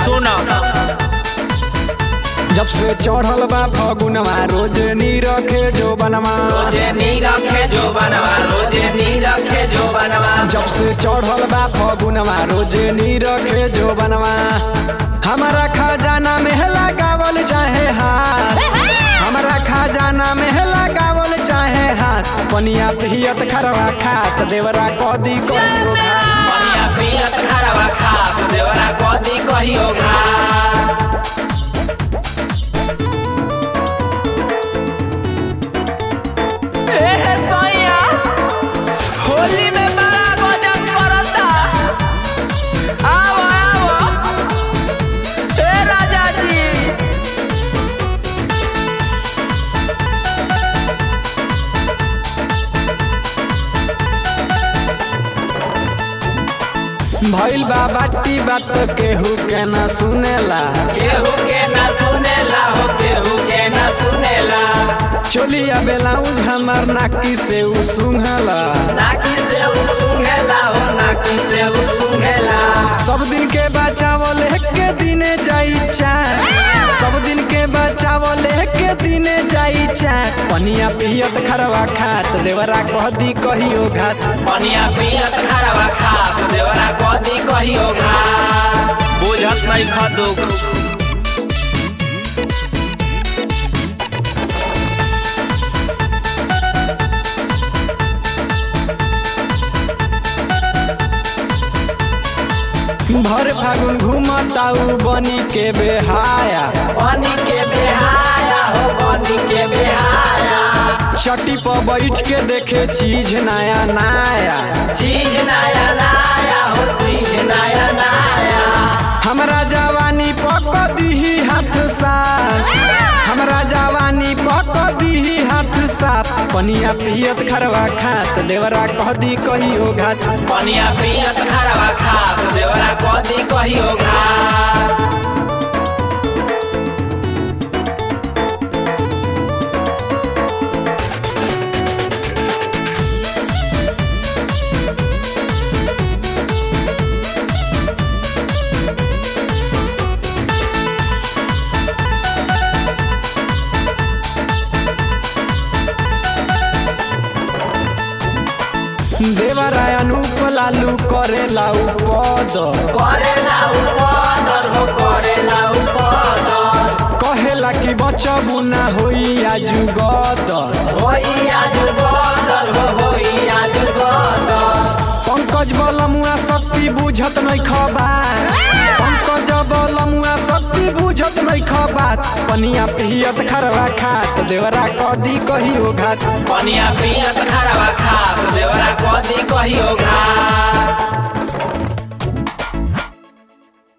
सुन जब से चढ़ल बा फगुनवा रोज नी रखे जो बनवा रोजे नी रखे जो बनवा रोजे नी रखे जो बनवा जब से चढ़ल बा फगुनवा रोज नी रखे जो बनवा हमारा खजाना में लगावल चाहे हाथ हमारा खजाना में लगावल चाहे हाथ पनिया पियत खरवा खात देवरा कदी कहियो घात। पनिया पियत खरवा खा देवरा कदी कहियो घा एहे सैया होली में बड़ा गजब करता आओ आओ ए राजा जी भइल बा बाटी बात केहू के ना सुनेला केहू के ना सुनेला हो केहू के ना सुनेला चोलिया बेलाउज हमार नाकी से उ सुंघला नाकी से उ सुंघेला हो नाकी से उ सुंघेला सब दिन के बचावल के दिने जाई चाय सब दिन के बचावल के दिने जाई चाय पनिया पियत खरवा खात देवरा कहदी कहियो घात पनिया पियत खरवा खा देवरा कदी कहियो घा बुझत नहीं खदुक भर फागुन घूमताऊ बनी के बेहाया बनी के बेहाया हो बनी के बेहाया चटी पर बैठ के देखे चीज नया नया चीज नया नया हो चीज नया नया हमरा जवानी पक दीही हाथ साफ हमरा जवानी पक दीही हाथ साफ पनिया पियत खरवा खात देवरा कहदी कहियो घात पनिया पियत खरवा खा देवरा कदी कहियो घा देवरा अनूप लालू करे लाऊ पद करेला उपदर हो करेला उपदर कहेला कि बचबू ना होई आजू गदर होई आज बदर हो होई आज बदर पंकज बलमुआ शक्ति बुझत नहीं खबात पंकज बलमुआ शक्ति बुझत नहीं खबात पनिया पियत खरवा खात देवरा कदी कहियो घात पनिया पियत खरवा खा देवरा कदी कहियो घा